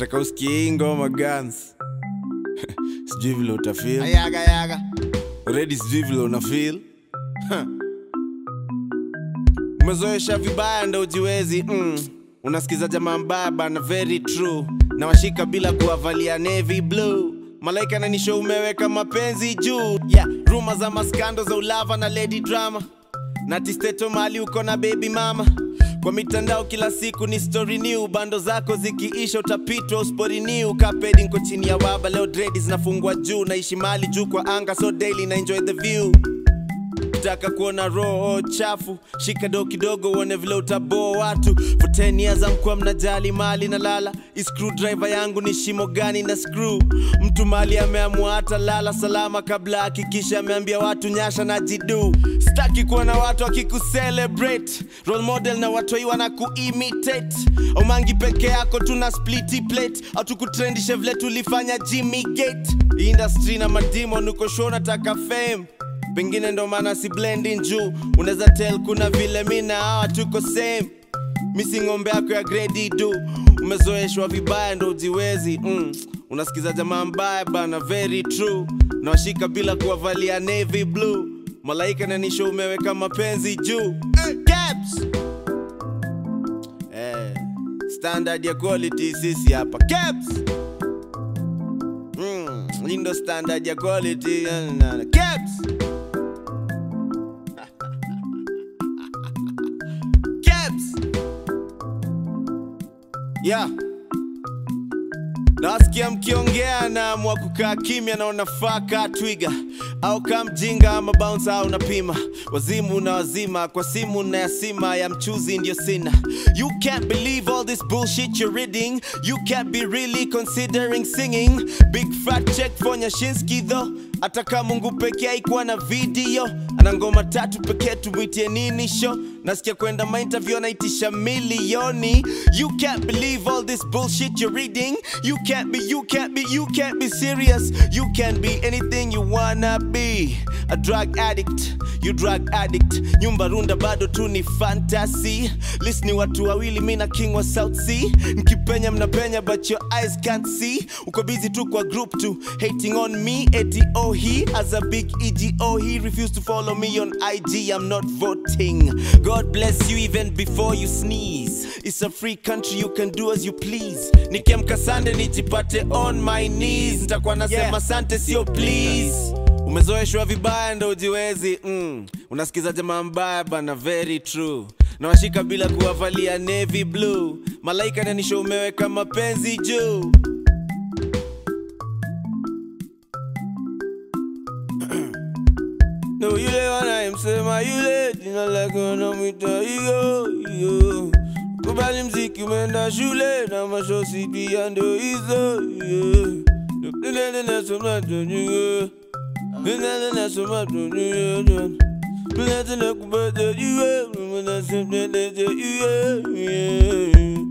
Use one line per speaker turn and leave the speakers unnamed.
nataka usikie hii ngoma guns sijui vile utafeel
Ayaga yaga.
already sijui vile una feel Huh. umezoesha vibaya ndo ujiwezi mm. unasikiza jamaa mbaya bana very true na washika bila kuwavalia navy blue malaika nanisho umeweka mapenzi juu yeah. ruma za maskando za ulava na lady drama na tisteto mali uko na baby mama kwa mitandao kila siku ni story new bando zako zikiisha utapitwa uspori new kapedi nko chini ya waba leo dredi zinafungwa juu naishi mali juu kwa anga so daily na enjoy the view taka kuona roho chafu shika do kidogo uone vile utaboa watu for 10 years amkuwa mnajali mali na lala screwdriver yangu ni shimo gani na screw mtu mali ameamua hata lala salama kabla hakikisha ameambia watu nyasha na jidu staki kuona watu akikucelebrate role model na watoi wana kuimitate omangi peke yako tuna spliti plate au tukutrendishe vile tulifanya jimmy gate industry na madimon uko show nataka fame pengine ndo maana si blending juu unaweza tell kuna vile mi na hawa tuko same misi ng'ombe yako ya gredi du umezoeshwa vibaya ndo ujiwezi mm. unasikiza jamaa mbaya bana very true nawashika bila kuwavalia navy blue malaika nanisho umeweka mapenzi juu eh, caps. Eh, standard ya quality sisi hapa caps. Mm, hii ndo standard ya quality eh, na- na- caps. Caps. Yeah. Nasikia mkiongea na mwa kukaa kimya na unafaa kaa twiga au kaa mjinga ama bounce au unapima wazimu na wazima kwa simu na yasima ya mchuzi ndio sina you can't believe all this bullshit you're reading you can't be really considering singing big fat check for nyashinski though hata kama mungu pekee haikuwa na video ana ngoma tatu pekee tumwitie nini show nasikia kwenda mainterview anaitisha milioni you can't believe all this bullshit you're reading you can't be you can't be you can't be serious you can't be anything you wanna be a drug addict you drug addict nyumba runda bado tu ni fantasy list ni watu wawili mi na king wa south sea nkipenya mnapenya but your eyes can't see uko busy tu kwa group tu hating on me eti oh he as a big ego he refused to follow me on ig i'm not voting god bless you even before you sneeze it's a free country you can do as you please nikiamka sande nijipate on my knees nitakuwa nasema
Yeah.
sante sio please umezoeshwa vibaya ndo ujiwezi mm. unasikiza jamaa mbaya bana very true nawashika bila kuwavalia navy blue malaika nanisho umeweka mapenzi juu No, yule wanayemsema yule jina lake wanamwita hiyo hiyo. Kubali mziki umeenda shule na mashosi pia ndo hizo yeah. Nene nasoma tujue. Nene nasoma tujue. Nene nakubata jue. Nene nasema tujue. Yeah.